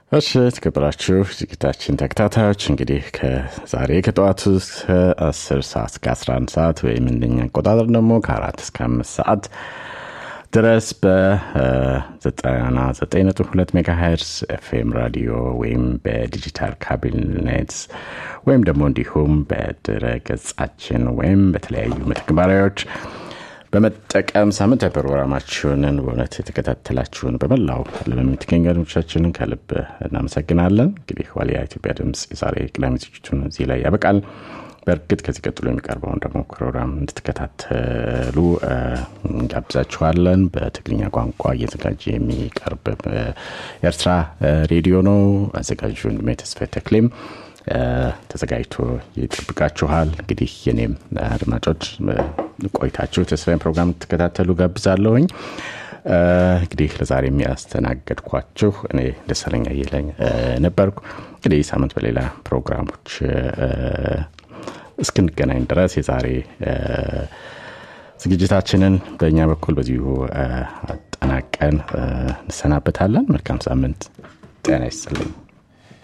እሺ የተከበራችሁ ዝግጅታችን ተከታታዮች እንግዲህ ከዛሬ ከጠዋቱ እስከ 10 ሰዓት እስከ 11 ሰዓት ወይም እንደኛ አቆጣጠር ደግሞ ከአራት እስከ አምስት ሰዓት ድረስ በ99.2 ሜጋሄርስ ኤፍኤም ራዲዮ ወይም በዲጂታል ካቢኔት ወይም ደግሞ እንዲሁም በድረ ገጻችን ወይም በተለያዩ መተግበሪያዎች በመጠቀም ሳምንታዊ ፕሮግራማችንን በእውነት የተከታተላችሁን በመላው ዓለም የምትገኙ አድማጮቻችንን ከልብ እናመሰግናለን። እንግዲህ ዋልያ ኢትዮጵያ ድምፅ የዛሬ ቅዳሜ ዝግጅቱን እዚህ ላይ ያበቃል። በእርግጥ ከዚህ ቀጥሎ የሚቀርበውን ደግሞ ፕሮግራም እንድትከታተሉ እንጋብዛችኋለን። በትግርኛ ቋንቋ እየዘጋጀ የሚቀርብ የኤርትራ ሬዲዮ ነው። አዘጋጁ ወንድሜ ተስፋዬ ተክሌም ተዘጋጅቶ ይጠብቃችኋል። እንግዲህ የኔም አድማጮች ቆይታችሁ ተስፋዬን ፕሮግራም ትከታተሉ ጋብዛለሁኝ። እንግዲህ ለዛሬ የሚያስተናገድኳችሁ እኔ ደሳለኛ አየለኝ ነበርኩ። እንግዲህ ሳምንት በሌላ ፕሮግራሞች እስክንገናኝ ድረስ የዛሬ ዝግጅታችንን በእኛ በኩል በዚሁ አጠናቀን እንሰናበታለን። መልካም ሳምንት። ጤና ይስጥልኝ።